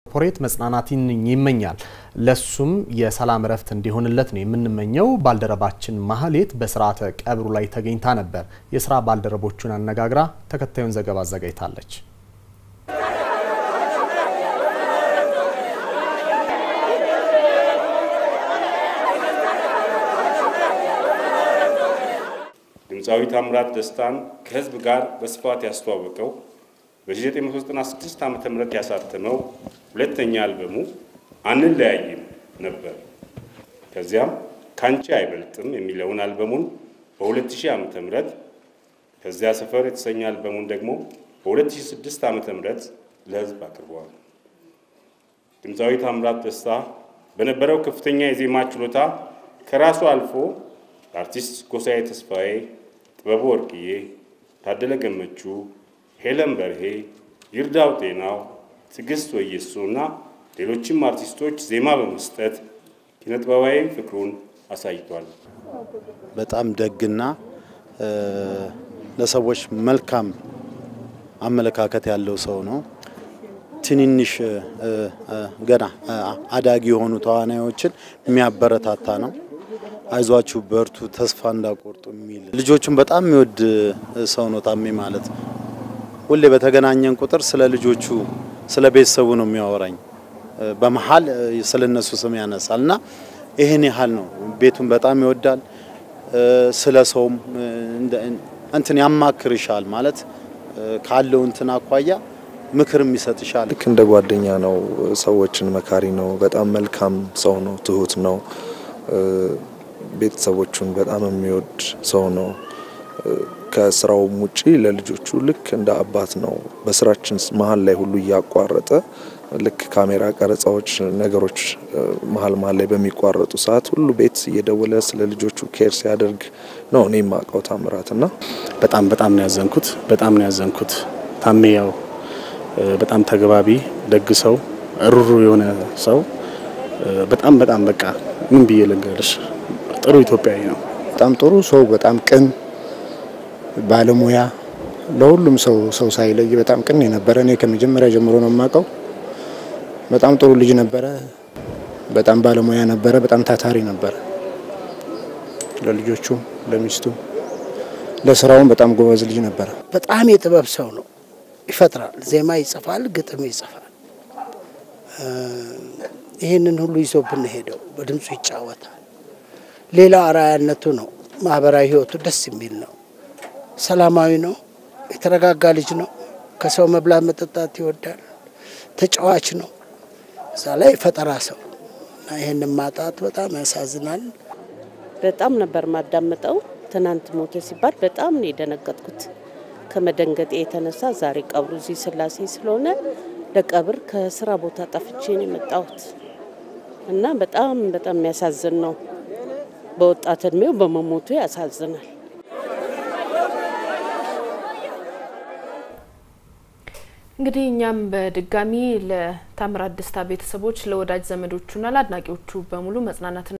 ፖሬት መጽናናትን ይመኛል። ለሱም የሰላም እረፍት እንዲሆንለት ነው የምንመኘው። ባልደረባችን ማህሌት በስርዓተ ቀብሩ ላይ ተገኝታ ነበር። የስራ ባልደረቦቹን አነጋግራ ተከታዩን ዘገባ አዘጋጅታለች። ድምፃዊ ታምራት ደስታን ከህዝብ ጋር በስፋት ያስተዋወቀው በ1996 ዓ ም ያሳተመው ሁለተኛ አልበሙ አንለያይም ነበር። ከዚያም ካንቺ አይበልጥም የሚለውን አልበሙን በ2000 ዓ ም ከዚያ ሰፈር የተሰኘ አልበሙን ደግሞ በ2006 ዓ ም ለህዝብ አቅርበዋል። ድምፃዊ ታምራት ደስታ በነበረው ከፍተኛ የዜማ ችሎታ ከራሱ አልፎ ለአርቲስት ጎሳዬ ተስፋዬ፣ ጥበቡ ወርቅዬ፣ ታደለ ገመቹ፣ ሄለን በርሄ፣ ይርዳው ጤናው፣ ትዕግስት ወየሱ እና ሌሎችም አርቲስቶች ዜማ በመስጠት ኪነጥበባዊ ፍቅሩን አሳይቷል። በጣም ደግና ለሰዎች መልካም አመለካከት ያለው ሰው ነው። ትንንሽ ገና አዳጊ የሆኑ ተዋናዮችን የሚያበረታታ ነው። አይዟችሁ በርቱ፣ ተስፋ እንዳቆርጡ የሚል ልጆቹን በጣም የሚወድ ሰው ነው ታሜ ማለት። ሁሌ በተገናኘን ቁጥር ስለ ልጆቹ ስለ ቤተሰቡ ነው የሚያወራኝ። በመሀል ስለ እነሱ ስም ያነሳል እና ይህን ያህል ነው። ቤቱን በጣም ይወዳል። ስለ ሰውም እንትን ያማክርሻል ማለት ካለው እንትን አኳያ ምክርም ይሰጥሻል። ልክ እንደ ጓደኛ ነው። ሰዎችን መካሪ ነው። በጣም መልካም ሰው ነው። ትሁት ነው። ቤተሰቦቹን በጣም የሚወድ ሰው ነው። ከስራውም ውጪ ለልጆቹ ልክ እንደ አባት ነው። በስራችን መሀል ላይ ሁሉ እያቋረጠ ልክ ካሜራ ቀረጻዎች፣ ነገሮች መሀል መሀል ላይ በሚቋረጡ ሰዓት ሁሉ ቤት እየደወለ ስለ ልጆቹ ኬር ሲያደርግ ነው እኔ የማውቀው ታምራት እና በጣም በጣም ነው ያዘንኩት። በጣም ነው ያዘንኩት። ታሜ ያው በጣም ተግባቢ ደግ ሰው፣ ሩሩ የሆነ ሰው በጣም በጣም በቃ ምን ብዬ ልንገርሽ ጥሩ ኢትዮጵያዊ ነው። በጣም ጥሩ ሰው፣ በጣም ቅን ባለሙያ፣ ለሁሉም ሰው ሰው ሳይለይ በጣም ቅን የነበረ እኔ ከመጀመሪያ ጀምሮ ነው የማውቀው። በጣም ጥሩ ልጅ ነበረ። በጣም ባለሙያ ነበረ። በጣም ታታሪ ነበረ። ለልጆቹ፣ ለሚስቱ፣ ለስራውም በጣም ጎበዝ ልጅ ነበረ። በጣም የጥበብ ሰው ነው። ይፈጥራል፣ ዜማ ይጽፋል፣ ግጥም ይጽፋል። ይህንን ሁሉ ይዞብን ሄደው በድምፁ ይጫወታል። ሌላው አርአያነቱ ነው። ማህበራዊ ህይወቱ ደስ የሚል ነው። ሰላማዊ ነው። የተረጋጋ ልጅ ነው። ከሰው መብላት መጠጣት ይወዳል። ተጫዋች ነው። እዛ ላይ ፈጠራ ሰው እና ይህንን ማጣት በጣም ያሳዝናል። በጣም ነበር ማዳምጠው። ትናንት ሞተ ሲባል በጣም ነው የደነገጥኩት። ከመደንገጤ የተነሳ ዛሬ ቀብሩ እዚህ ስላሴ ስለሆነ ለቀብር ከስራ ቦታ ጠፍቼ ነው የመጣሁት እና በጣም በጣም የሚያሳዝን ነው። በወጣት እድሜው በመሞቱ ያሳዝናል። እንግዲህ እኛም በድጋሚ ለታምራት ደስታ ቤተሰቦች፣ ለወዳጅ ዘመዶቹና ለአድናቂዎቹ በሙሉ መጽናናትን